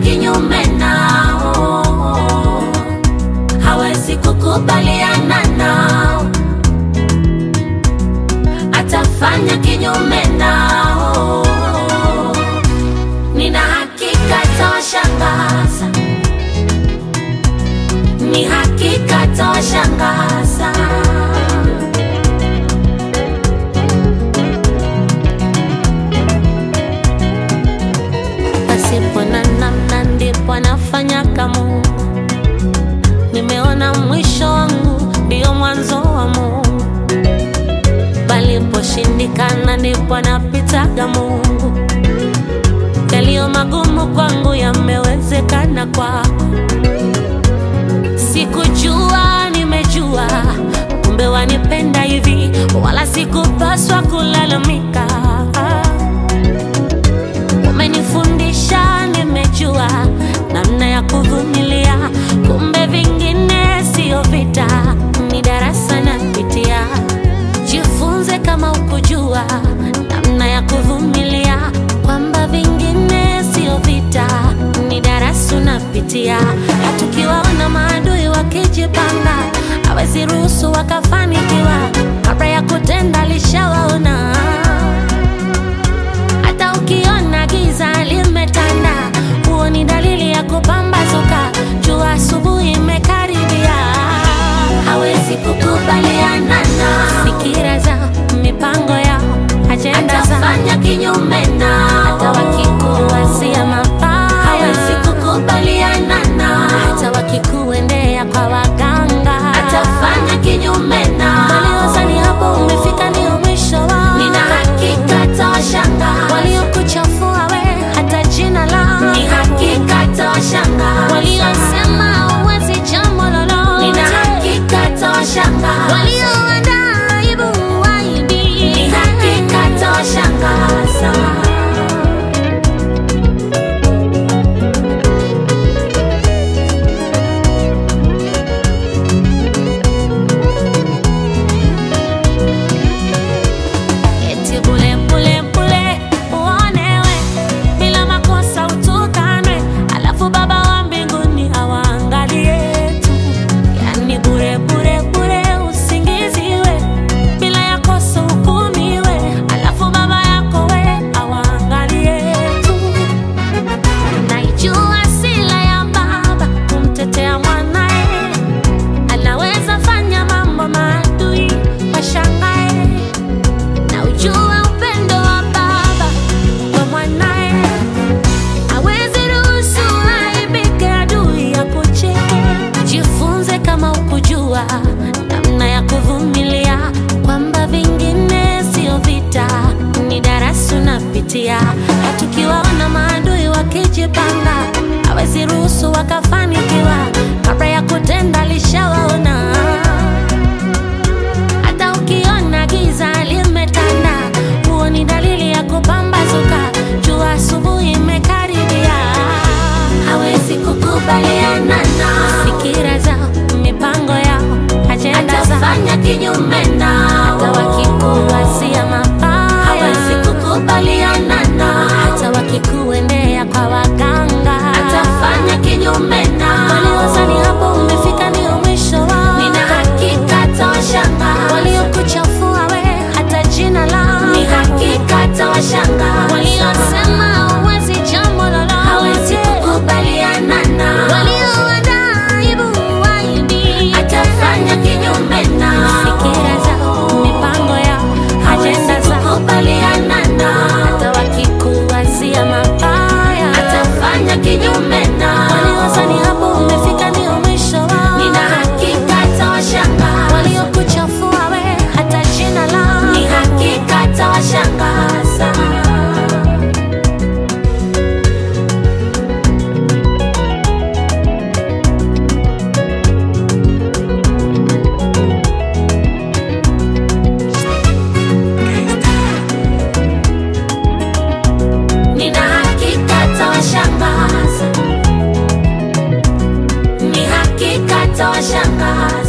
kinyume nao, hawezi kukubaliana nao, atafanya kinyume nao. Nina hakika tawashangaza, ni hakika tawashangaza. pasipo na namna ndipo anafanyaga Mungu. Nimeona mwisho wangu ndio mwanzo wa Mungu, paliposhindikana ndipo anapitaga Mungu. Yaliyo magumu kwangu yamewezekana kwako. Sikujua, nimejua, kumbe wanipenda hivi, wala sikupaswa kulalamika umenifundisha, nimejua namna ya kuvumilia, kumbe vingine sio vita, ni darasa napitia. Jifunze kama ukujua namna ya kuvumilia, kwamba vingine sio vita, ni darasa unapitia. Na tukiwaona maadui wakijipanga, hawezi ruhusu wakafanikiwa, kabla ya kutenda alishawaona hata ukiona giza limetanda, huo ni dalili ya kupambazuka. Jua asubuhi imekaribia, hawezi kukubaliana na fikira zao, mipango yao, ajenda zao, atafanya kinyume nao. Hata wakikuwazia mabaya, hawezi kukubaliana nao. Hata wakikuendea kwa waganga, atafanya kinyume nao. Waliozani hapo umefika ndio mwisho wao, nina hakika tawashangaza waliokuchafua we, hata jina lao ni hakika tawashangaza. Waliosema huwezi jambo lolote, nina hakika tawashangaza. Walioandaa aibu waidi, ni hakika tawashangaza. Eti bule bule bule uonewe, bila makosa utukanwe, alafu Baba wa mbinguni awaangalie tu. Yani bure bure bure usingiziwe, bila ya kosa hukumiwe, alafu Baba yako we awaangalie tu. Naijua sila ya baba kumtetea mwanae, anaweza fanya mambo maadui washangae na ujua upendo wa baba kwa mwanae, hawezi ruhusu aibike adui ya kucheke. Jifunze kama ukujua namna ya kuvumilia, kwamba vingine sio vita, ni darasa unapitia. Na tukiwaona maadui wakijipanga, hawezi ruhusu wakafanikiwa, kabla ya kutenda alishawaona hata ukiona giza limetanda, huo ni dalili ya kupambazuka. Jua asubuhi imekaribia, hawezi kukubaliana na fikira zao, mipango yao, ajenda zao, atafanya kinyume nao. Hata wakikuwazia mabaya, hawezi kukubaliana nao. Hata wakikuendea kwa waganga, atafanya kinyume nao. Waliozani hapo umefika ndio mwisho wao, nina hakika tawashangaza. Waliokuchafua we, hata jina lao ni hakika tawashangaza. Waliosema huwezi jambo lolote, hawezi kukubaliana nao. Walioandaa aibu waidi, atafanya kinyume nao. Fikira zao, mipango yao, ajenda zao, kukubaliana nao. Hata wakikuwazia mabaya, atafanya kinyume nao. Waliozani hapo umefika ndio mwisho wao, nina hakika tawashangaza. Waliokuchafua we, hata jina lao ni hakika tawashangaza. Nina hakika tawashangaza, ni hakika tawashangaza.